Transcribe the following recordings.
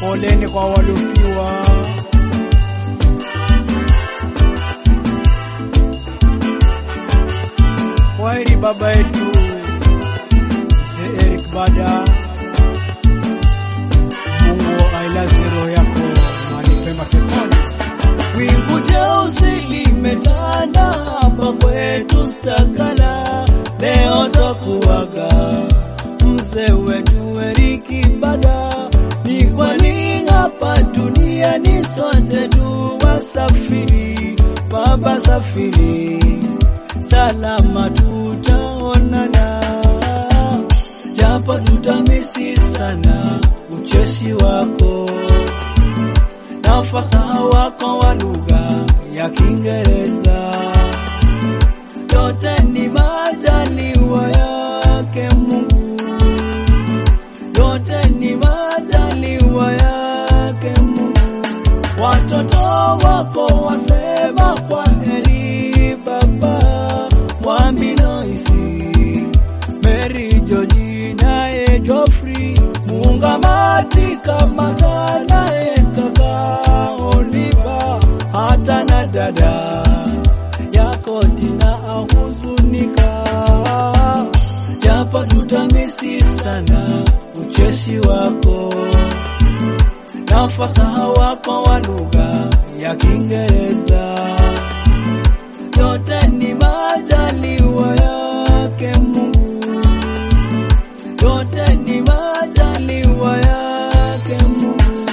Poleni kwa waliofiwa. Kwaheri baba yetu mzee Eric Bada. Mungu ailaze roho yako mahali pema peponi. Wingu jeusi limetanda hapa kwetu Sakala, leo twakuaga mzee wetu Eriki Bada. Ni kwani hapa duniani sote tu wasafiri, baba safiri, salama tutaonana, japo tutamisi sana ucheshi wako na ufasaha wako wa lugha ya Kiingereza. Yote ni majaliwa yake Mungu, yote ni majaliwa yake Mungu. Watoto wako wasema kwa heri baba, Mwambi Noisi, Mary George naye Geoffrey, Mungamati Kamata naye kaka Oliva, hata na dada yako Tina ahuzunika, japo tutamisi sana ucheshi wako na ufasaha wako wa lugha ya Kiingereza. Yote ni majaliwa yake Mungu, yote ni majaliwa yake Mungu.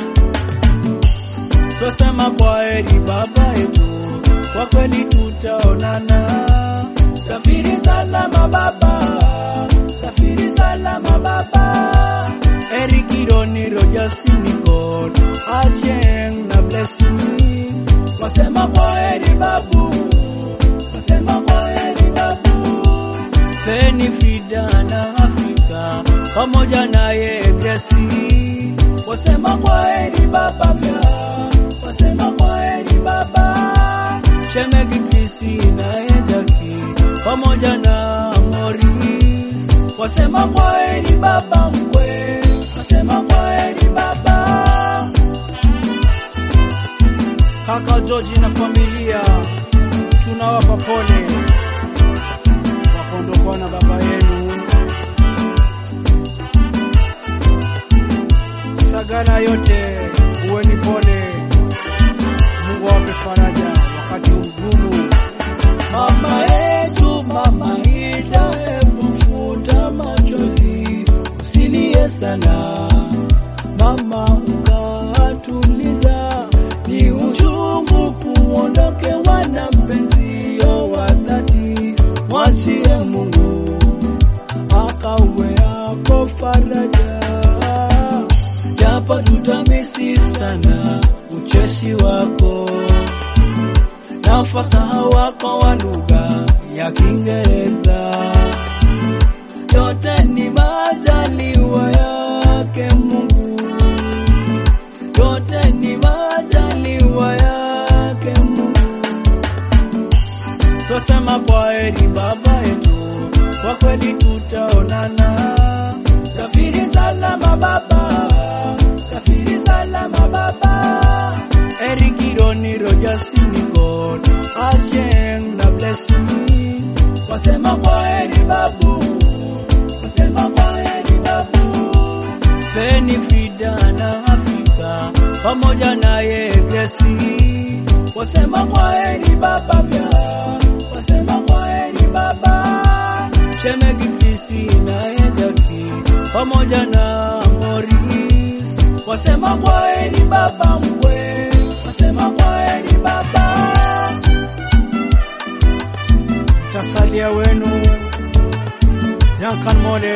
Twasema kwa heri baba yetu, kwa kweli tutaonana. Safiri salama baba, safiri salama baba. Eric Ironi, Rogers Nicole, Acheng na Blessing wasema kwa heri babu, wasema kwa heri babu. Feni Frida na Afrika pamoja naye Gracie wasema kwa heri baba pia, wasema kwa heri baba. Shemegi Krisi naye Jaki pamoja na Morris wasema kwa heri baba mkwe, wasema kwa heri baba. Kaka George na familia tunawapa pole kwa kuondokewa na baba yenu. Sagana yote uweni pole, Mungu awape faraja wakati mgumu. Mama yetu mama Ida, hebu futa machozi, usilie sana mama, ukatuliza. Ni uchungu kuondokewa na mpenzio wa dhati, mwachie Mungu akawe ako faraja, japo tutamisi sana ucheshi wako na ufasaha wako wa lugha ya Kiingereza. Yote ni majaliwa yake Mungu, yote ni majaliwa yake Mungu. Twasema kwa heri baba yetu, kwa kweli tutaonana. Safiri salama baba, safiri salama baba. Eric Ironi, Rogers Nicole, Acheng na Blessing wasema kwa heri babu, wasema kwa heri babu. Feni Frida na Afrika pamoja naye Gracie wasema kwa heri baba pia, wasema kwa heri baba. Shemegi Krisi naye Jaki pamoja na Morris wasema kwa heri baba mkwe, wasema kwa heri baba. Tasalia wenu Duncan Mode,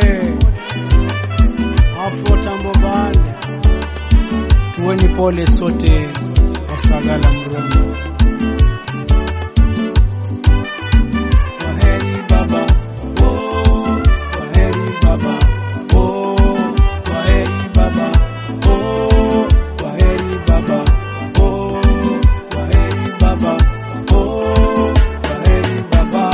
Afro Tambo Band, tuweni pole sote Wasagala Mrembo. Kwaheri baba, oh, kwaheri baba, oh, kwaheri baba, oh, kwaheri baba, oh, kwaheri baba, oh, kwaheri baba.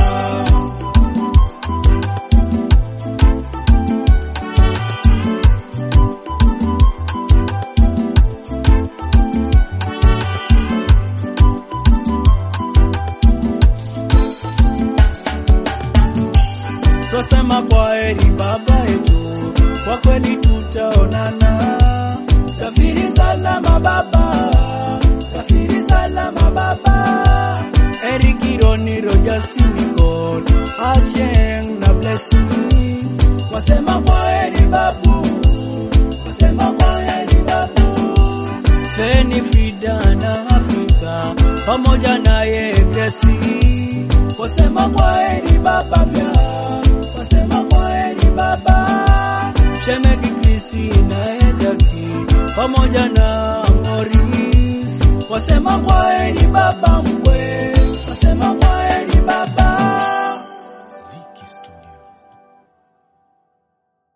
kwa kweli tutaonana. Safiri salama baba, safiri salama baba. Eric Ironi, Roger Sinicol, Acheng na Blessing wasema kwaheri babu, wasema kwaheri babu. Feni Frida na Afrika pamoja naye Gracie wasema kwaheri baba pia, wasema kwaheri baba. Shemegi Krisi naye Jaki pamoja na Morris wasema kwaheri baba